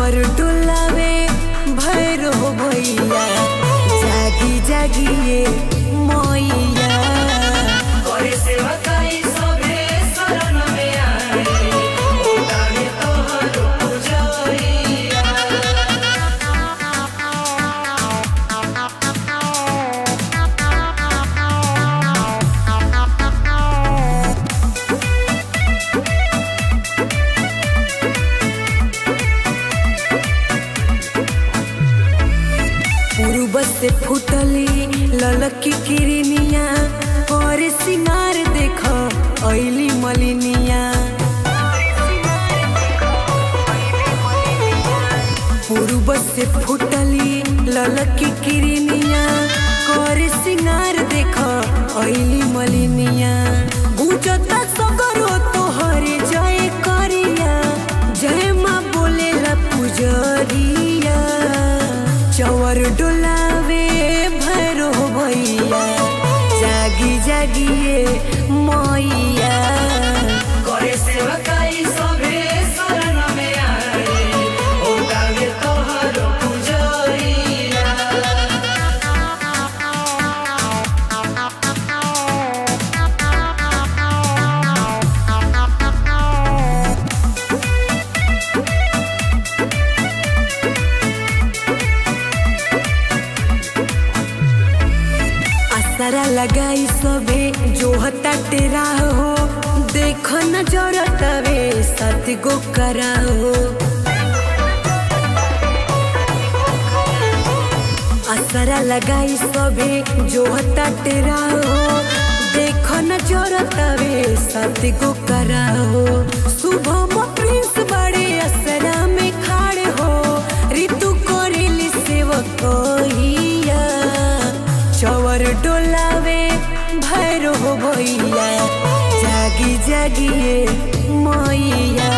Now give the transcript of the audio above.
चवर डोलावे भैरो भैया जागी जागिए मैया करे सेवकाई सभे शरण में आए उतारे तोहर पुजरिया पूर्व से फुटली ललकी किरनिया और सिंगार देख ऐली मलिनिया पूर्व से फुटली ललकी किरनिया कर सिंगार देख ऐली मलिनिया गुजता सगरो तोहर जय करिया जय माँ बोलेला पुजरिया चवर डोलावे भैरो भैया जागी जागिए मैया करे सेवकाई सभे शरण में आए उतारे तोहर पुजरिया असरा लगाई सबे जो हता तेरा हो देख न जरतवे सत गो करा हो असरा लगाई सबे जो हता तेरा हो देख न जरतवे सत गो करा हो शुभम प्रिंस बड़े असरा में खाड़े हो ऋतु करेली सेवक कहिया चवर डोलावे भैरो भैया जागी जागिए मैया